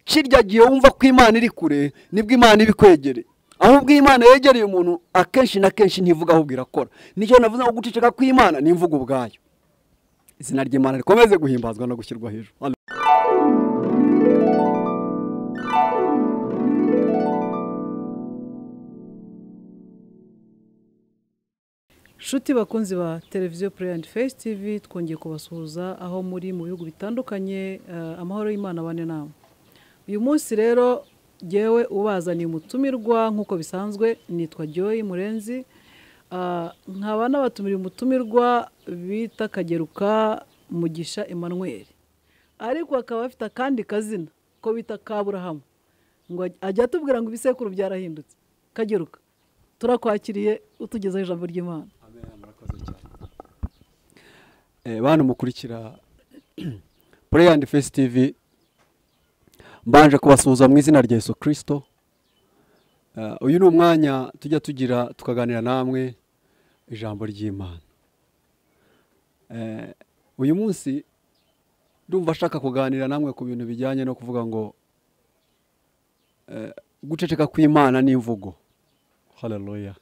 kirya gihe wumva ko imana iri kure nibwo imana iba ikwegereye ahubwo imana yegereye umuntu akenshi na kenshi ntivuga ahubwo irakora nicyo navuze ngo guceceka kw'imana ni imvugo ubwayo izina ry'imana rikomeze guhimbazwa no gushyirwa hejuru inshuti bakunzi ba televiziyo pureyi andi fesi tivi twongeye kubasuhuza aho muri mu bihugu bitandukanye amahoro y'imana abane nawe uyu munsi rero ngewe ubazaniye umutumirwa nk'uko bisanzwe nitwa joyi murenzi nkaba n'abatumira umutumirwa bita kageruka mugisha Emmanuel ariko akaba afite akandi kazina ko bita kaburahamu ngo ajya atubwira ngo ibisekuru byarahindutse kageruka turakwakiriye utugezaho ijambo ry'imana bantu mukurikira pureyi andi fesi tivi mbanje kubasuhuza mu izina rya Yesu kirisito uyu ni umwanya tujya tugira tukaganira namwe ijambo ry'imana uyu munsi ndumva ashaka kuganira namwe ku bintu bijyanye no kuvuga ngo guceceka kw'imana n'imvugo hararoya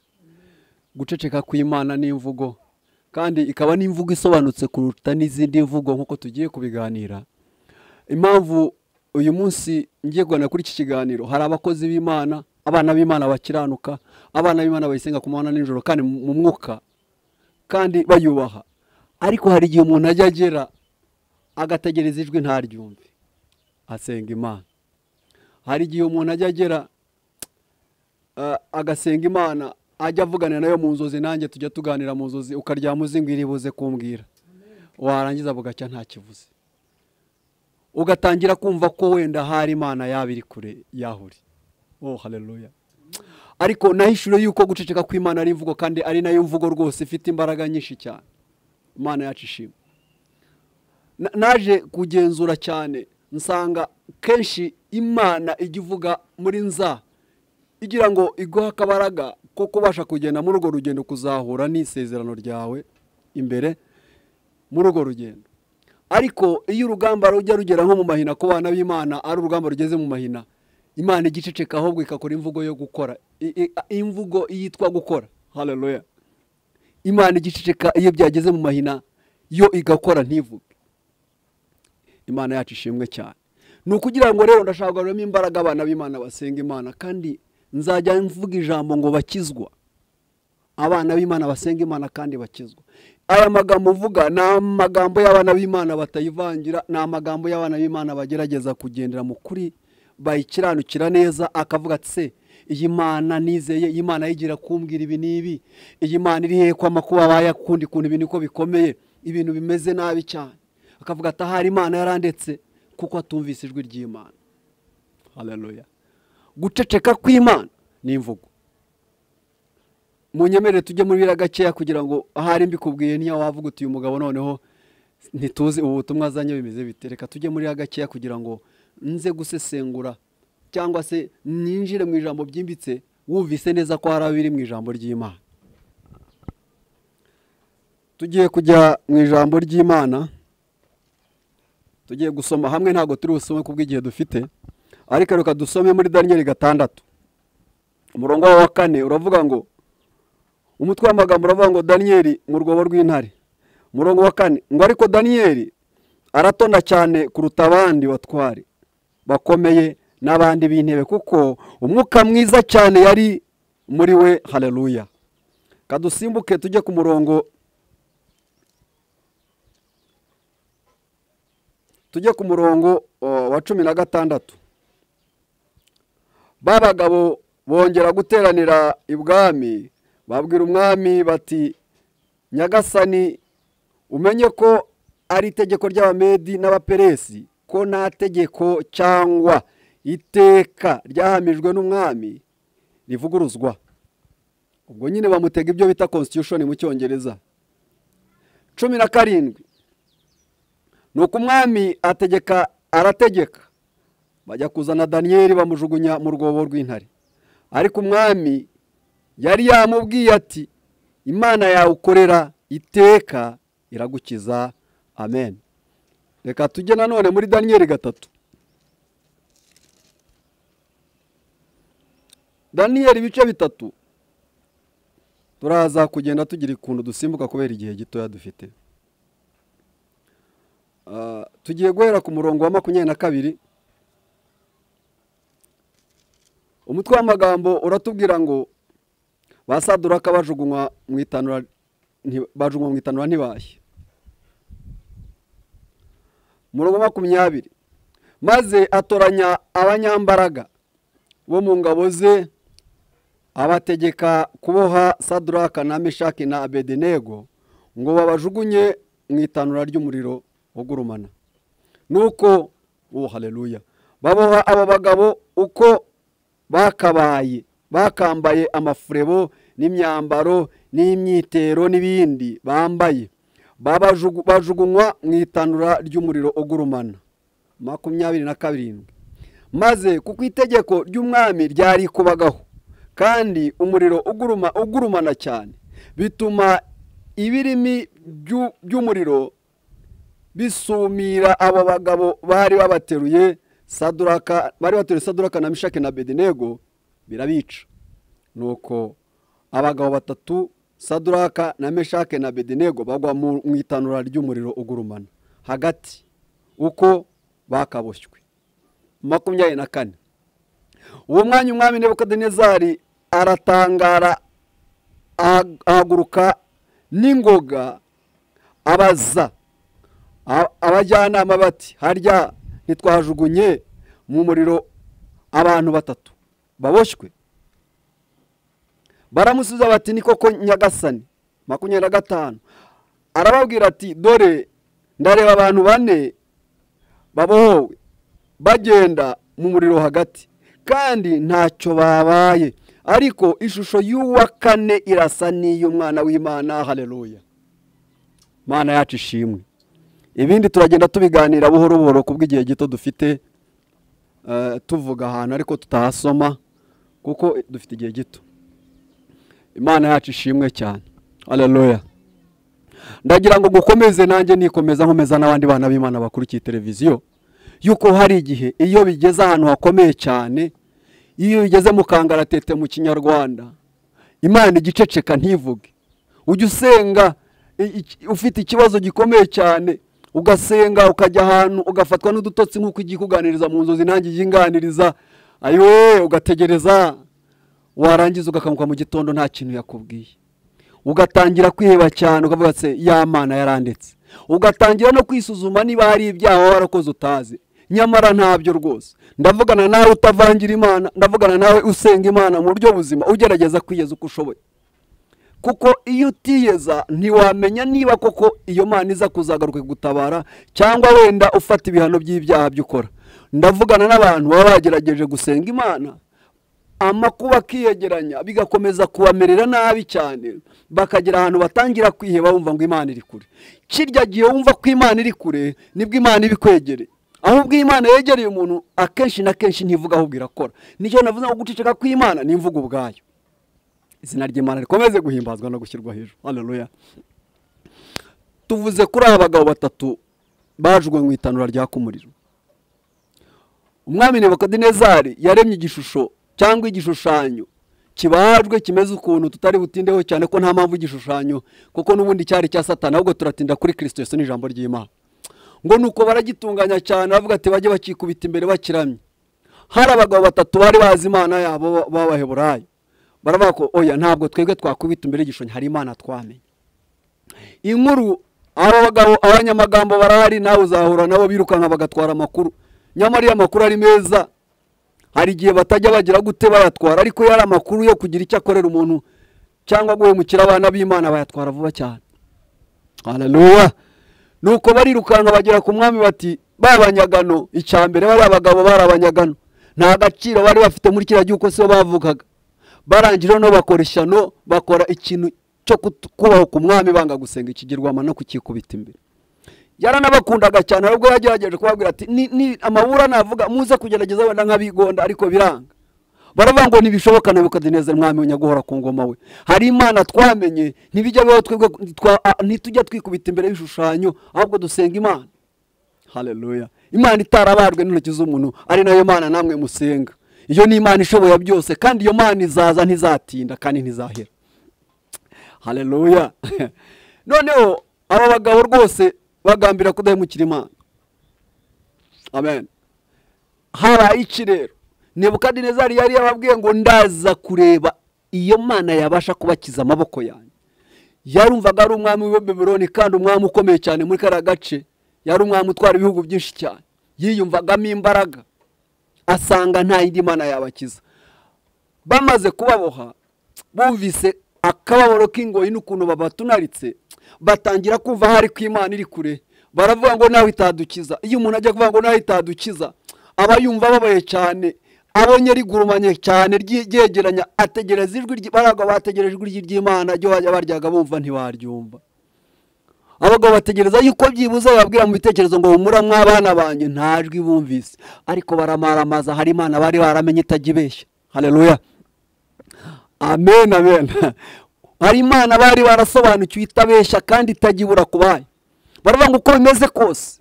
guceceka kw'imana n'imvugo kandi ikaba n'imvugo isobanutse kuruta n'izindi mvugo nk'uko tugiye kubiganira impamvu uyu munsi ngiye kuganira kuri iki kiganiro hari abakozi b'imana abana b'imana bakiranuka abana b'imana bayisenga ku manywa nijoro kandi mu mwuka kandi bayubaha ariko hari igihe umuntu ajya agera agategereza ijwi ntaryumve asenga imana hari igihe umuntu ajya agera eh, agasenga imana ajya avugana nayo mu nzozi nanjye tujya tuganira mu nzozi ukaryama uzi ngo iribuze kumbwira warangiza bugacya ntakivuze ugatangira kumva ko wenda hari imana yaba iri kure yahuri oh haleluya ariko nahishuro yuko guceceka kw'imana ari imvugo kandi ari nayo mvugo rwose ifite imbaraga nyinshi cyane imana yacu ishima Na- naje kugenzura cyane nsanga kenshi imana ijya ivuga muri nza igira ngo iguhe akabaraga ko kubasha kugenda muri urwo rugendo kuzahura n'isezerano ryawe imbere muri urwo rugendo ariko iyo urugamba rujya rugera nko mu mahina ku bana b'imana ari urugamba rugeze mu mahina imana igiceceka ahubwo igakora imvugo yo gukora I- i- imvugo yitwa gukora haleluya imana igiceceka iyo byageze mu mahina yo igakora ntivuge imana yacu ishimwe cyane ni ukugira ngo rero ndashaka kugaruramo imbaraga abana b'imana basenga imana kandi nzajya mvuga ijambo ngo bakizwa abana b'imana basenga imana kandi bakizwa aya magambo uvuga ni amagambo y'abana b'imana batayivangira ni amagambo y'abana b'imana bagerageza kugendera mu kuri bayikiranukira neza akavuga ati se iyi mana nizeye iyi mana yigira kumbwira ibi n'ibi iyi mana iri hehe kwama kuba bayakundi kuntu ibi niko bikomeye ibintu bimeze nabi cyane akavuga ati ahari imana yarandetse kuko atumvise ijwi ry'imana haleluya guceceka kw'imana ni imvugo munyemerere tujye muri biriya gakeya kugira ngo ahari mbikubwiye niyo wavuga uti uyu mugabo noneho ntituzi ubu butumwa azanye bimeze bite reka tujye muri biriya gakeya kugira ngo nze gusesengura cyangwa se ninjire mu ijambo byimbitse wumvise neza ko hari abiri mu ijambo ry'imana tugiye kujya mu ijambo ry'imana tugiye gusoma hamwe ntabwo turi busome kubw'igihe dufite ariko reka dusome muri daniyeli gatandatu umurongo wa kane uravuga ngo umutwe w'amagambo uravuga ngo daniyeli mu rwobo rw'intare umurongo wa kane ngo ariko daniyeli aratonda cyane kuruta abandi batware bakomeye n'abandi b'intebe kuko umwuka mwiza cyane yari muri we haleluya kadusimbuke tujye ku murongo tujye ku murongo o, wa cumi na gatandatu ba bagabo bongera guteranira ibwami babwira umwami bati nyagasani umenye ko ari itegeko ry'abamedi n'abaperesi ko nta tegeko cyangwa iteka ryahamijwe n'umwami rivuguruzwa ubwo nyine bamutega ibyo bita constitution mu cyongereza cumi na karindwi ni uko umwami ategeka arategeka bajya kuzana daniyeli bamujugunya mu rwobo rw'intare ariko umwami yari yamubwiye ati imana yawe ukorera iteka iragukiza amen reka tujye nanone muri daniyeli gatatu daniyeli ibice bitatu turaza kugenda tugira ukuntu dusimbuka kubera igihe gitoya dufite Ah, tugiye guhera ku murongo wa makumyabiri na kabiri umutwe w'amagambo uratubwira ngo basaduraka bajugunywa mu itanura nti- bajugunywa mu itanura ntibashye umurongo wa makumyabiri maze atoranya abanyambaraga bo mu ngabo ze abategeka kuboha saduraka na meshaki na abedenego ngo babajugunye mu itanura ry'umuriro ugurumana nuko uwo haleluya baboha abo bagabo uko bakabaye bakambaye amafurebo n'imyambaro n'imyitero n'ibindi bambaye Babajugu- bajugunywa mu itanura ry'umuriro ugurumana makumyabiri na karindwi maze kuko itegeko ry'umwami ryari kubagaho kandi umuriro uguruma ugurumana cyane bituma ibirimi by'u- by'umuriro bisumira abo bagabo bari babateruye saduraka bari bateruye saduraka na mishake na bedenego birabica nuko abagabo batatu saduraka na meshake na bedenego bagwa mu mu itanura ry'umuriro ugurumana hagati uko bakaboshywe makumyabiri na kane uwo mwanya umwami nebukadinezari aratangara aha- ahaguruka n'ingoga abaza A- abajyanama bati harya ntitwajugunye mu muriro abantu batatu baboshywe baramusubiza bati ni koko nyagasani makumyabiri na gatanu arababwira ati dore ndareba abantu bane babohowe bagenda mu muriro hagati kandi ntacyo babaye ariko ishusho y'uwa kane irasa n'iy'umwana w'imana haleluya mana yacu ishimwe ibindi turagenda tubiganira buhoro buhoro ku bw'igihe gito dufite eh, tuvuga ahantu ariko tutahasoma kuko dufite igihe gito imana yacu ishimwe cyane haleluya ndagira ngo ngukomeze nanjye nikomeza nkomeza n'abandi bana b'imana bakurikiye televiziyo yuko hari igihe iyo bigeze ahantu hakomeye cyane iyo bigeze mu kangaratete mu kinyarwanda imana igiceceka ntivuge ujya usenga i- iki- ufite ikibazo gikomeye cyane ugasenga ukajya ahantu ugafatwa n'udutotsi nk'uko igiye kuganiriza mu nzozi nanjye ijya inganiriza ayowe ugategereza warangiza ugakanguka mu gitondo nta kintu yakubwiye ugatangira kwiheba cyane ukavuga se ya mana yarandetse ugatangira no kwisuzuma niba hari ibyaha waba warakoze utazi nyamara ntabyo rwose ndavugana nawe utavangira imana ndavugana nawe usenga imana mu buryo buzima ugerageza kwiyeza uko ushoboye kuko iyo utiyeza ntiwamenya niba koko iyo mana iza kuzagaruka gutabara cyangwa wenda ufata ibihano by'ibyaha by'ukora ndavugana n'abantu baba bagerageje gusenga imana amakuba akiyegeranya bigakomeza kubamerera nabi cyane bakagera ahantu batangira kwiheba bumva ngo imana iri kure kirya gihe wumva ko imana iri kure nibwo imana iba ikwegereye ahubwo iyo imana yegereye umuntu akenshi na kenshi ntivuga ahubwo irakora nicyo navuze ngo guceceka kw'imana ni imvugo ubwayo izina ry'imana rikomeze guhimbazwa no gushyirwa hejuru haleluya tuvuze kuri aba bagabo batatu bajwe mu itanura ryaka umuriro umwami nebukadinezari yaremye igishusho cyangwa igishushanyo kibajwe kimeze ukuntu tutari butindeho cyane ko nta mpamvu igishushanyo kuko n'ubundi cyari cya satani ahubwo turatinda kuri kirisito yesu n'ijambo ry'imana ngo nuko baragitunganya cyane bavuga ati bajye bakikubita imbere bakiramye hari abagabo batatu bari bazi imana yabo ba- b'abaheburayo baravuga ko oya ntabwo twebwe twakubita imbere y'igishushanyo hari imana twamenye inkuru aba bagabo abanyamagambo barahari nawe uzahura nabo birukanka bagatwara amakuru nyamara iyo amakuru ari meza hari igihe batajya bagira gute bayatwara ariko iyo ari amakuru yo kugira icyo akorera umuntu cyangwa guhemukira abana b'imana bayatwara vuba cyane haleluya nuko barirukanka bagera ku mwami bati babanyagano icya mbere bari abagabo bari abanyagano nta gaciro bari bafite muri kiriya gihe uko sibo bavugaga barangije no bakora ishyano bakora ikintu cyo kut- kubaho ku mwami banga gusenga ikigirwama no kukikubita imbere yaranabakundaga cyane ahubwo yagerageje kubabwira ati ni, ni amabura navuga muze kugerageza wenda nk'abigonda ariko biranga baravuga ngo ntibishoboka nebukadinezari mwami unyaguhora ku ngoma we hari imana twamenye ntibijya bibaho twebwe twa- a- ntitujya twikubita imbere y'ibishushanyo ahubwo dusenga imana haleluya imana itarabajwe n'intoki z'umuntu ari nayo mana namwe musenga iyo ni imana ishoboye byose kandi iyo mana izaza ntizatinda kandi ntizahera hareruya noneho aba bagabo rwose bagambira kudahemukira imana amen habaye iki rero nebukadinezari yari yababwiye ngo ndaza kureba iyo mana yabasha kubakiza amaboko yanjye yarumvaga ari umwami w'ibebeloni kandi umwami ukomeye cyane muri kariya gace yari umwami utwara ibihugu byinshi cyane yiyumvagamo imbaraga asanga nta yindi mana yabakiza bamaze kubaboha bumvise akababaro k'ingoyi n'ukuntu babatunaritse batangira kumva hari ko imana iri kure baravuga ngo nawe itadukiza iyo umuntu ajya kuvuga ngo nawe itadukiza aba yumva ababaye cyane abonye rigurumanye cyane ryegeranya ategereza ijwi ry'ibaraga bategereje ijwi ry'imana ryo bajya baryaga bumva ntibaryumva abagabo bategereza yuko byibuze bababwira mu bitekerezo ngo humura mw'abana banjye nta jwi bumvise ariko baramaramaza hari imana bari baramenye itajya ibeshya hareruya amen amen hari imana bari barasobanukiwe itabeshya kandi itajya ibura ku bayo baravuga ngo uko bimeze kose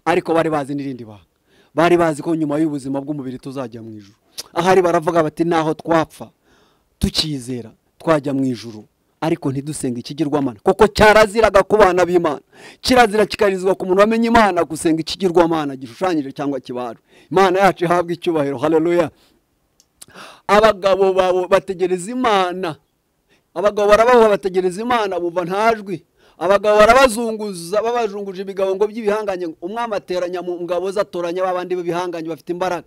ariko bari bazi n'irindi banga bari bazi ko nyuma y'ubuzima bw'umubiri tuzajya mu ijuru ahari baravuga bati naho twapfa tukizera twajya mu ijuru ariko ntidusenge ikigirwamana kuko cyaraziraga ku bana b'imana kirazira kikarizwa ku muntu wamenye imana gusenga ikigirwamana gishushanyije cyangwa kibajwe imana yacu ihabwa icyubahiro hareruya abagabo babo bategereza imana abagabo barabaho bategereza imana bumva ntajwi abagabo barabazunguza babazunguje ibigabo ngo by'ibihanganye umwami ateranya mu ngabo ze atoranya ba bandi b'ibihanganye bafite imbaraga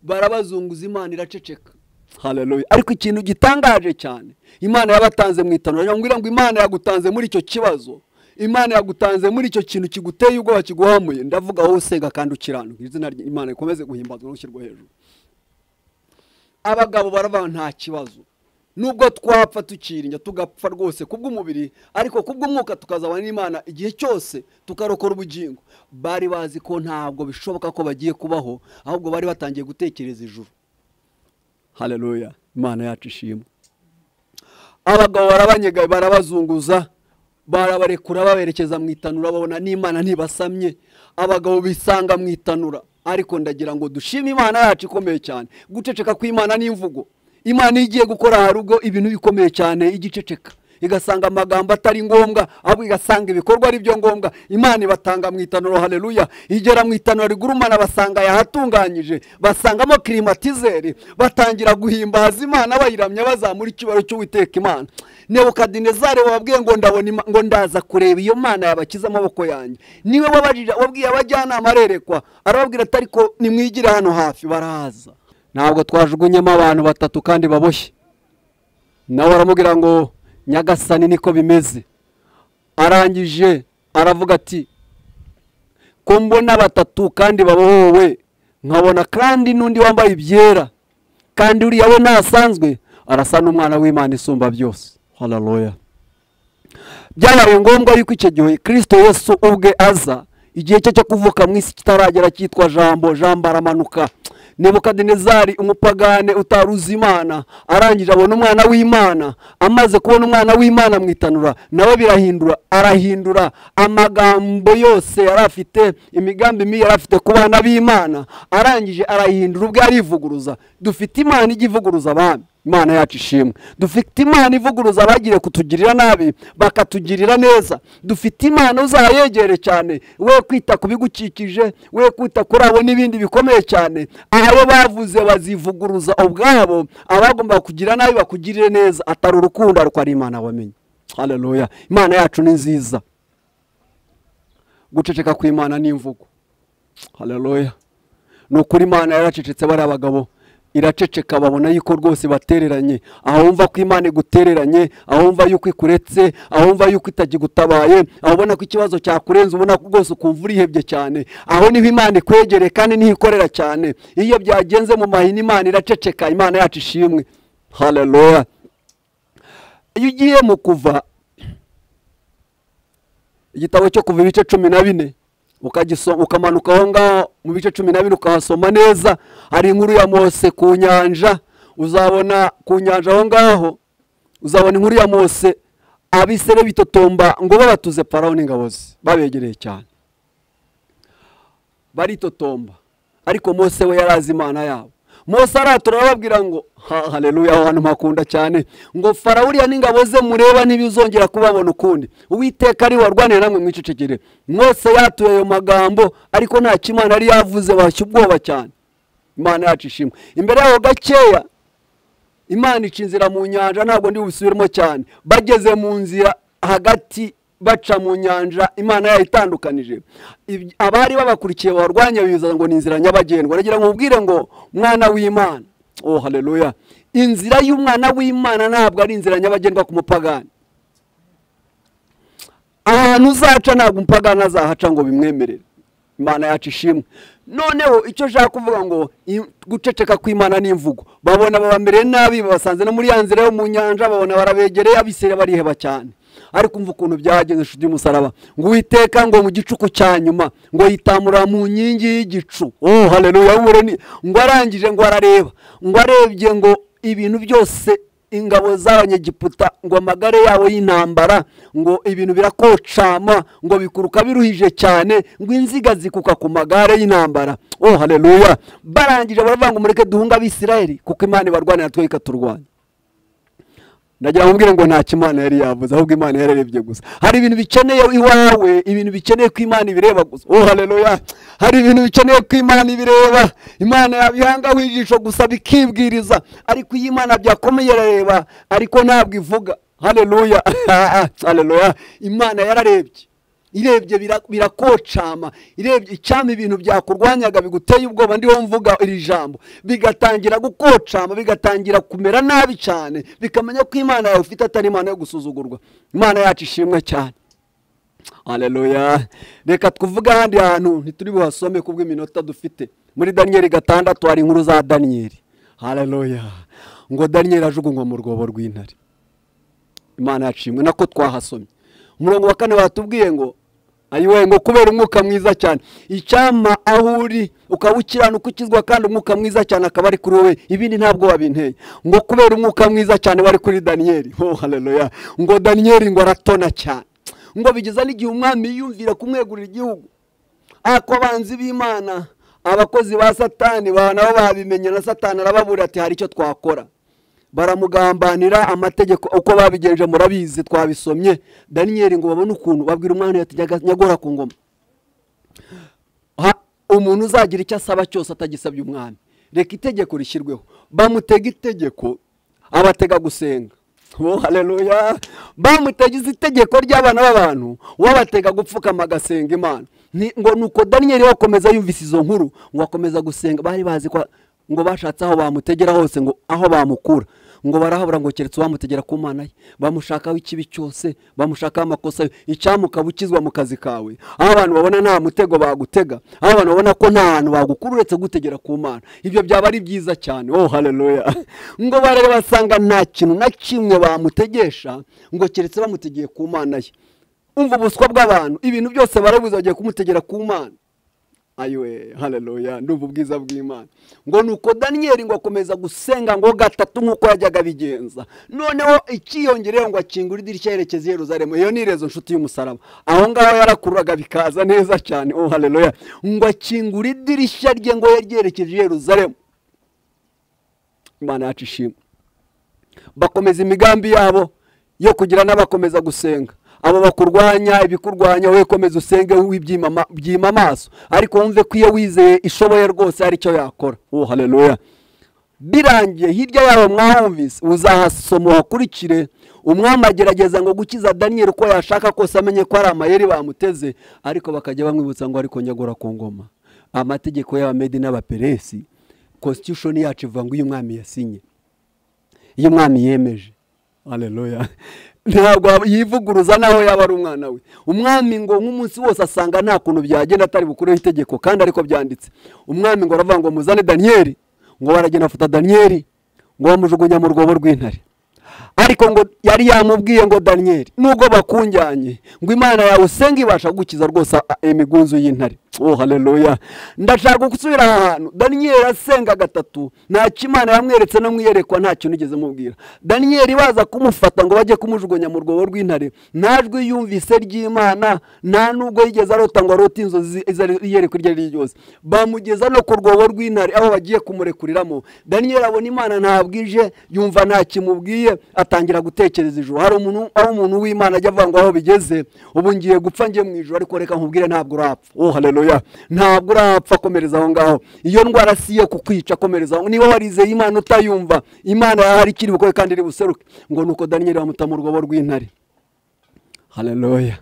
barabazunguza imana iraceceka haleluya ariko ikintu gitangaje cyane imana yabatanze mu itanura yongera ngo imana yagutanze muri icyo kibazo imana yagutanze muri icyo kintu kiguteye ubwoba kiguhamuye ndavuga wowe usega kandi ukiranuka izina ry'imana rikomeze guhimbazwa no gushyirwa hejuru abagabo baravuga nta kibazo nubwo twapfa tukirinda tugapfa rwose kubw'umubiri ariko kubw'umwuka tukazabana n'imana igihe cyose tukarokora ubugingo bari bazi ko ntabwo bishoboka ko bagiye kubaho ahubwo bari batangiye gutekereza ijuru hareruya imana yacu ishimwe abagabo barabanyega barabazunguza barabarekura baberekeza mu itanura babona n'imana ntibasamye abagabo bisanga mu itanura ariko ndagira ngo dushime imana yacu ikomeye cyane guceceka kw'imana n'imvugo imana igiye gukora harugo ibintu bikomeye cyane igiceceka igasanga amagambo atari ngombwa ahubwo igasanga ibikorwa ari byo ngombwa imana ibatanga mu itanuro hareruya igera mu itanuro rigurumana basanga yahatunganyije basangamo kirimatizeri batangira guhimbaza imana bayiramya bazamura icyubaro cy'uwiteka imana nebukadinezari wababwiye ngo ndabona ngo ndaza kureba iyo mana yabakiza amaboko yanjye niwe wabwiye abajyanama arerekwa arababwira atari ko nimwigire hano hafi baraza ntabwo twajugunyemo abantu batatu kandi baboshye nawe aramubwira ngo nyagasani niko bimeze arangije aravuga ati ko mbona batatu kandi babohowe nkabona kandi n'undi wambaye ibyera kandi uriya we ntasanzwe arasa n'umwana w'imana isumba byose hararoya byabaye ngombwa yuko icyo gihe kirisito Yesu ubwe aza igihe cye cyo kuvuka mu isi kitaragera cyitwa jambo jambo aramanuka nebukadinezari umupagane utaruzi imana arangije abona umwana w'imana amaze kubona umwana w'imana mu itanura nawe birahindura arahindura amagambo yose yari afite imigambi mibi yari afite ku bana b'imana arangije arayihindura ubwo arivuguruza dufite imana ijya ivuguruza abami imana yacu ishimwe dufite imana ivuguruza abagiriye kutugirira nabi bakatugirira neza dufite imana uzayegere cyane we kwita ku bigukikije we kwita kuri abo n'ibindi bikomeye cyane abo bavuze bazivuguruza ubwabo abagomba kugira nabi bakugirire neza atari urukundo ariko ari imana wamenye hareruya imana yacu ni nziza guceceka kw'imana n'imvugo hareruya ni ukuri imana yaracecetse bari abagabo iraceceka babona yuko rwose batereranye aho wumva ko imana igutereranye aho wumva yuko ikuretse aho wumva yuko itagigutabaye aho ubona ko ikibazo cyakurenze ubona ko rwose ukumva urihebye cyane aho niho imana ikwegereye kandi niho ikorera cyane iyo byagenze mu mahina imana iraceceka imana yacu ishimwe hareruya iyo ugiye mu kuva igitabo cyo kuva ibice cumi na bine ukamanuka aho ngaho mu bice cumi na bine ukahasoma neza hari inkuru ya mose ku nyanja uzabona ku nyanja aho ngaho uzabona inkuru ya mose abisere bitotomba ngo babatuze paraho n'ingabo ze babegereye cyane baritotomba ariko mose we yari azi imana yabo mose aratura arababwira ngo ha haleluya aho hantu mpakunda cyane ngo farawuriya n'ingabo ze mureba ntibizongera kubabona ukundi uwiteka ari warwanira namwe mwicecekere mose yatuye ayo magambo ariko nta kimana yari yavuze bashya ubwoba cyane imana yacu ishimwe imbere yaho gakeya imana ica inzira mu nyanja ntabwo ndi busubiremo cyane bageze mu nzira hagati baca mu nyanja imana yayitandukanije Iby- abari babakurikiye barwanya biza ngo ni inzira nyabagendwa nagira ngo ubwire ngo mwana w'imana oh haleluya inzira y'umwana w'imana ntabwo ari inzira nyabagendwa ku mupagani ahantu uzaca ntabwo umupagani azahaca ngo bimwemerere imana yacu ishimwe noneho icyo nshaka kuvuga ngo i- guceceka kw'imana n'imvugo babona babamereye nabi babasanze no muri ya nzira yo mu nyanja babona barabegereye abisirayeli bariheba cyane ariko umva ukuntu byagenze inshuti y'umusaraba ngo uwiteka ngo mu gicuku cya nyuma ngo yitamura mu nkingi y'igicu oh haleluya w'umureni ngo arangije ngo arareba ngo arebye ngo ibintu byose ingabo z'abanyegiputa ngo amagare yabo y'intambara ngo ibintu birakocama ngo bikuruka biruhije cyane ngo inziga zikuka ku magare y'intambara oh haleluya barangije baravuga ngo mureke duhunga abisirayeli kuko imana ibarwanira twe ikaturwanya ndagira ngo mbwire ngo nta kimana yari yavuze ahubwo imana yararebye gusa hari ibintu bikeneye iwawe ibintu bikeneye ko imana ibireba gusa oh haleluya hari ibintu bikeneye ko imana ibireba imana yabihangaho ijisho gusa bikibwiriza ariko iyo imana byakomeye irareba ariko ntabwo ivuga haleluya haleluya imana yararebye irebye bira- birakocama irebye icyama ibintu byakurwanyaga biguteye ubwoba ndiho mvuga iri jambo bigatangira gukocama bigatangira kumera nabi cyane bikamenya ko imana yawe ufite atari imana yo gusuzugurwa imana yacu ishimwe cyane haleluya reka tuvuge ahandi hantu ntituri buhasome ku bw'iminota dufite muri daniyeli gatandatu hari inkuru za daniyeli haleluya ngo daniyeli ajugunywa mu rwobo rw'intare imana yacimwe nako twahasomye umurongo wa kane watubwiye ngo ayiwe ngo kubera umwuka mwiza cyane icyama aho uri ukaba ukiranuka ukizwa kandi umwuka mwiza cyane akaba ari kuri wowe ibindi ntabwo wabinteye ngo kubera umwuka mwiza cyane wari kuri daniyeli oh haleluya ngo daniyeli ngo aratona cyane ngo bigeza n'igihe umwami yiyumvira kumwegurira igihugu ako abanzi b'imana abakozi ba satani ba- nabo babimenye na satani arababura ati hari icyo twakora baramugambanira amategeko uko babigenje murabizi twabisomye daniyeli ngo babone ukuntu babwira umwana ati "Nyaga- nyagora ku ngoma Ha- umuntu uzagira icyo asaba cyose atagisabye umwami reka itegeko rishyirweho bamutega itegeko abatega gusenga Oh, haleluya bamutegeze itegeko ry'abana b'abantu wabatega gupfukama agasenga imana Ni- ngo nuko daniyeli we akomeza yumvise izo nkuru ngo akomeza gusenga bari bazi ko ngo bashatse aho bamutegera hose ngo aho bamukura ngo barahabura ngo keretse uwamutegera ku mana ye bamushakaho ikibi cyose bamushakaho amakosa ye icyamukaba ukizwa mu kazi kawe aho abantu babona nta mutego bagutega aho abantu babona ko nta hantu bagukura uretse gutegera ku mana ibyo byaba ari byiza cyane oh haleluya ngo bareba basanga nta kintu na kimwe bamutegesha ngo keretse bamutegeye ku mana ye umva ubuswa bw'abantu ibintu byose barabuze bagiye kumutegera ku mana ayiwe haleluya ndumva ubwiza bw'imana ngo nuko daniyeli ngo akomeza gusenga ngo gatatu nk'uko yajyaga abigenza noneho ikiyongereyeho ngo akingura idirishya yerekeza i yeruzalemu iyo ni irezo nshuti y'umusaraba aho ngaho yarakururaga bikaza neza cyane oh haleluya ngo akingura idirishya rye ngo yaryerekeje i yeruzalemu imana yacu ishimwe bakomeza imigambi yabo yo kugira n'abakomeza gusenga abo bakurwanya ibikurwanya wowe komeza usenge wibyima byima amaso ariko wumve ko iyo wizeye ishoboye rwose hari icyo yakora oh haleluya birangiye hirya yabo mwahumvise uzahasoma uhakurikire umwami agerageza ngo gukiza daniyeli uko yashaka kose amenye ko hari amayeri bamuteze ariko bakajya bamwibutsa ngo ariko nyagora ku ngoma amategeko y'abamedi n'abaperesi constitution yacu ivuga ngo uyu mwami yasinye iyo umwami yemeje haleluya ntabwo aba- yivuguruza naho yaba ari umwana we umwami ngo nk'umunsi wose asanga nta kuntu byagenda atari bukureho itegeko kandi ariko byanditse umwami ngo aravuga ngo muzane daniyeli ngo baragenda bafata daniyeli ngo bamujugunya mu rwobo rw'intare ariko ngo yari yamubwiye ngo daniyeli nubwo bakunjyanye ngo imana yawe usenge ibasha gukiza rwose imigunzu y'intare oh haleluya ndashaka gusubira aha hantu daniyeli asenga gatatu ntacyo imana yamweretse no mwiyerekwa ntacyo nigeze mubwira daniyeli baza kumufata ngo bajye kumujugunya mu rwobo rw'intare nta jwi yumvise ry'imana nta nubwo yigeze arota ngo arote inzozi iyerekwa iryo ari ryo ryose bamugeza no ku rwobo rw'intare aho bagiye kumurekuriramo daniyeli abona imana ntabwo ije yumva nta kimubwiye atangira gutekereza ijoro hari umuntu aho umuntu w'imana ajya avuga ngo aho bigeze ubu ngiye gupfa ngiye mu ijoro ariko reka nkubwire ntabwo urapfa oh haleluya ntabwo urapfa komereza aho ngaho iyo ndwara si iyo kukwica komereza aho niba warizeye imana utayumva imana hari ikiri bukore kandi iri buseruke ngo nuko daniyeli bamuta mu rwobo rw'intare haleluya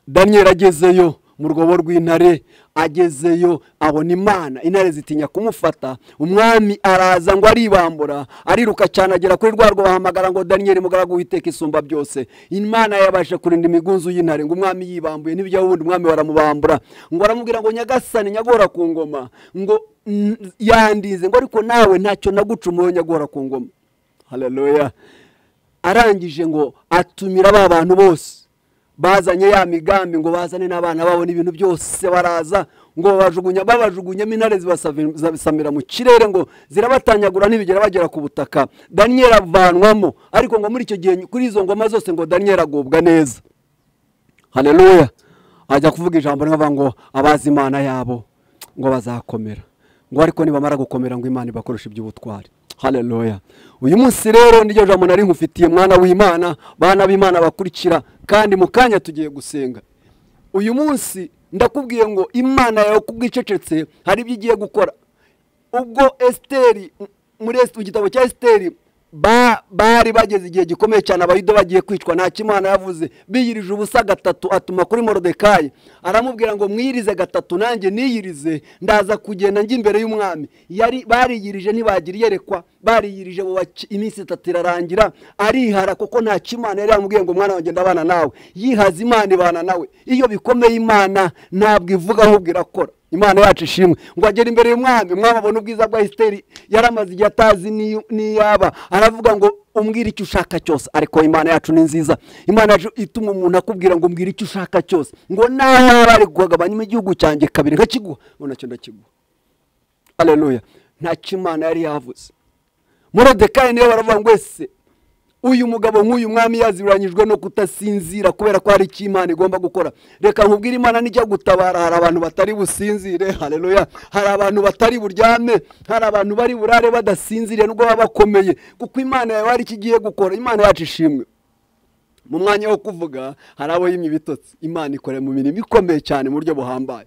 daniyeli agezeyo mu rwobo rw'intare agezeyo abona imana intare zitinya kumufata umwami araza ngo aribambura ariruka cyane agera kuri rwa bahamagara ngo daniyeli mugaragu witeka isumba byose imana yabasha kurinda imigunzu y'intare ngo umwami yibambuye ntibijyaho ubundi umwami baramubambura ngo baramubwira ngo nyagasane nyagora ku ngoma ngo "Mm, yandize ngo ariko nawe ntacyo nagucumuyeho nyagora ku ngoma haleluya arangije ngo atumira ba bantu bose bazanye ya migambi ngo bazane n'abana babona ibintu byose baraza ngo babajugunya babajugunyamo intare zibasavi- zibasamira mu kirere ngo zirabatanyagura ntibigera bagera ku butaka daniyeli avanwamo ariko ngo muri icyo gihe kuri izo ngoma zose ngo daniyeli agubwa neza haleluya ajya kuvuga ijambo rimwe ngo abazi imana yabo ngo bazakomera ngo ariko nibamara gukomera ngo imana ibakoreshe iby'ubutwari haleluya uyu munsi rero niryo jambo nari nkufitiye mwana w'imana bana b'imana bakurikira kandi mu kanya tugiye gusenga uyu munsi ndakubwiye ngo imana yawe kubwo icecetse hari ibyo igiye gukora ubwo esiteri muri Esi- mu gitabo cya esiteri ba- bari bageze igihe gikomeye cyane abayuda bagiye kwicwa ntacyo imana yavuze biyirije ubusa gatatu atuma kuri morodekayi aramubwira ngo mwiyirize gatatu nanjye niyirize ndaza kugenda njya imbere y'umwami yari bariyirije ntibagira iyerekwa bariyirije mu baki- iminsi itatu irarangira arihara kuko ntacyo imana yari yamubwiye ngo mwana wanjye ndabana nawe yihaza imana ibana nawe iyo bikomeye imana ntabwo ivuga ahubwo irakora imana yacu ishimwe ngo agere imbere y'umwami umwami abona ubwiza bwa esiteri yari amaze igihe atazi n'iyo- n'iyaba aravuga ngo umbwire icyo ushaka cyose ariko imana yacu ni nziza imana yacu ituma umuntu akubwira ngo umbwire icyo ushaka cyose ngo naho waba ari kugabanyamo igihugu cyanjye kabiri nkakiguha ngo nacyo ndakiguha aleluya ntacyo imana yari yavuze morodekayi niwe baravuga ngo ese uyu mugabo nk'uyu mwami yazibiranyijwe no kutasinzira kubera ko hari icyo imana igomba gukora reka nkubwire imana nijya gutabara hari abantu batari businzire haleluya hari abantu batari buryame hari abantu bari burare badasinziriye nubwo baba bakomeye kuko imana yawe hari icyo igiye gukora imana yacu ishimwe mu mwanya wo kuvuga hari abo yimye ibitotsi imana ikorera mu mirimo ikomeye cyane mu buryo buhambaye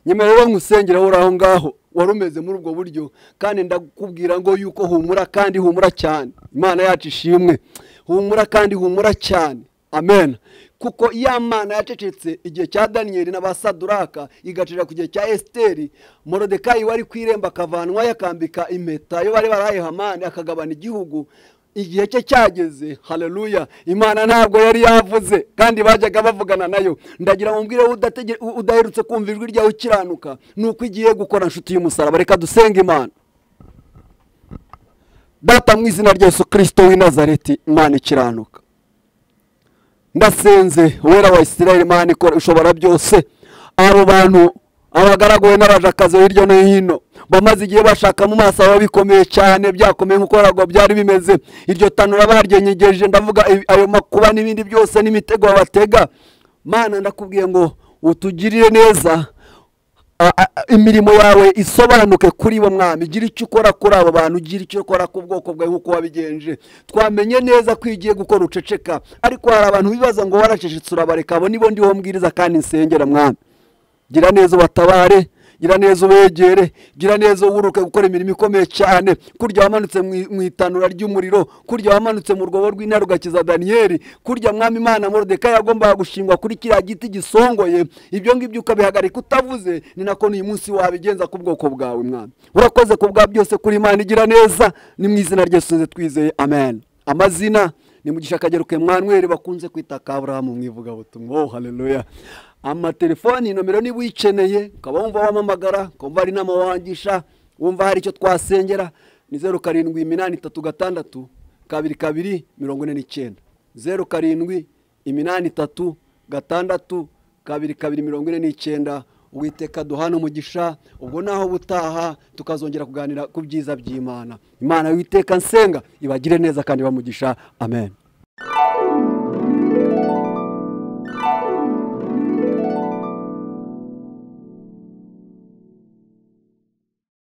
nyamara rero nkusengera uri aho ngaho wari umeze muri ubwo buryo kandi ndakubwira ngo yuko humura kandi humura cyane imana yacu ishimwe humura kandi humura cyane amen kuko ya mana yacecetse igihe cya daniyeli n'abasaduraka igacira ku gihe cya esiteri morodekayi wari ku irembo akavanwa yakambika impeta yo bari barahaye hamani akagabana igihugu igihe cye cyageze haleluya imana ntabwo yari yavuze kandi bajyaga bavugana nayo ndagira ngo mbwire wowe udatege- u- udaherutse kumva ijwi ryawe ukiranuka ni uko igiye gukora inshuti y'umusaraba reka dusenge imana data mu izina rya yesu kirisito w'i nazareti imana ikiranuka ndasenze uwera wa isirayeli imana ikora ishobora byose abo bantu abagaraguwe n'abajakazi hirya no hino bamaze igihe bashaka mu maso aba bikomeye cyane byakomeye nk'uko ntabwo byari bimeze iryo tanura baryenyegeje ndavuga ibi- ayo makuba n'ibindi byose n'imitego babatega mana ndakubwiye ngo utugirire neza a- a- imirimo yawe isobanuke kuri bo mwami gira icyo ukora kuri abo bantu gira icyo ukora ku bwoko bwawe nk'uko wabigenje twamenye neza ko iyo ugiye gukora uceceka ariko hari abantu bibaza ngo waracecetse urabareka abo nibo ndiho mbwiriza kandi nsengera mwami gira neza ubatabare gira neza ubegere gira neza uburuke gukora imirimo ikomeye cyane kurya wamanutse mu i- mu itanura ry'umuriro kurya wamanutse mu rwobo rw'intare ugakiza daniyeli kurya mwami imana morodekayi yagombaga gushingwa kuri kiriya giti gisongoye ibyo ngibyo ukabihagarika utavuze ni nako n'uyu munsi wabigenza ku bwoko bwawe mwami urakoze ku bwa byose kuri imana igira neza ni mu izina ryose twizeye amen amazina ni mu gishakagero ke mwanweri bakunze kwita kaburahamu mu ivugabutumwa oh haleluya amatelefoni nomero niba uyikeneye ukaba wumva wamamagara ukumva hari inama wangisha wumva hari icyo twasengera ni zeru karindwi iminani itatu gatandatu kabiri kabiri mirongo ine n'icyenda zeru karindwi iminani itatu gatandatu kabiri kabiri mirongo ine n'icyenda witeka duhana umugisha ubwo naho butaha tukazongera kuganira ku byiza by'imana imana witeka nsenga ibagire neza kandi bamugisha amen